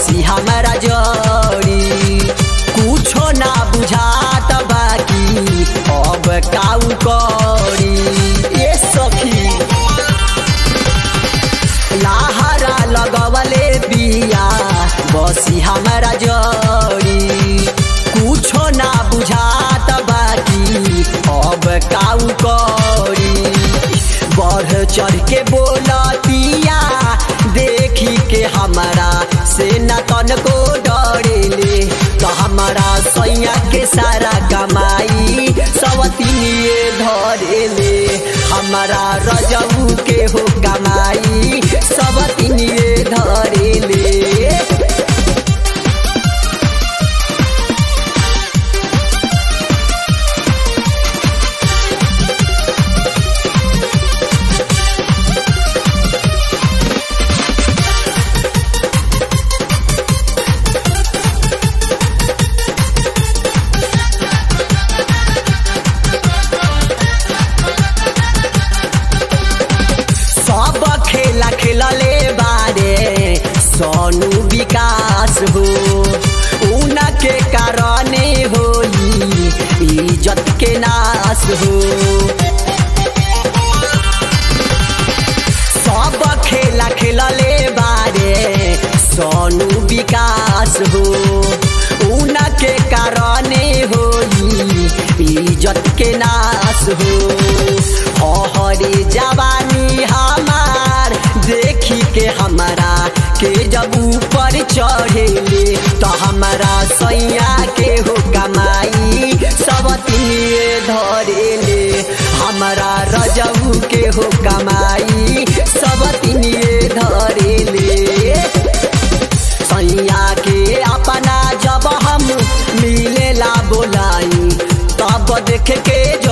बसी हमारा जड़ी कुछो ना बुझात बाकी अब काऊ करी ये सखी लाहरा लगवले बिया बसी हमारा जड़ी कुछो ना बुझात बाकी अब काऊ करी बढ़ चढ़ के बोलतिया देखी के हमारा से न तन को डरेले तो हमारा सैया के सारा कमाई सवतिनिए धरेले हमारा रजऊ के हो कमाई सवतिनिए धरेले सब खेला खेलले बारे सोनू विकास हो उनके कारणे होई इज्जत के नाश हो सब खेला खेलले बारे सोनू विकास हो उनके कारणे होई इज्जत के नाश हो हरे जवानी हमार देखी के हमारा के जब ऊपर चढ़ेले तो हमारा सैया के हो कमाई सब तिनिए धरेले हमारा रजऊ के हो कमाई सब तिनिए धरेले सैया के अपना जब हम मिलेला बोलाई तब देख के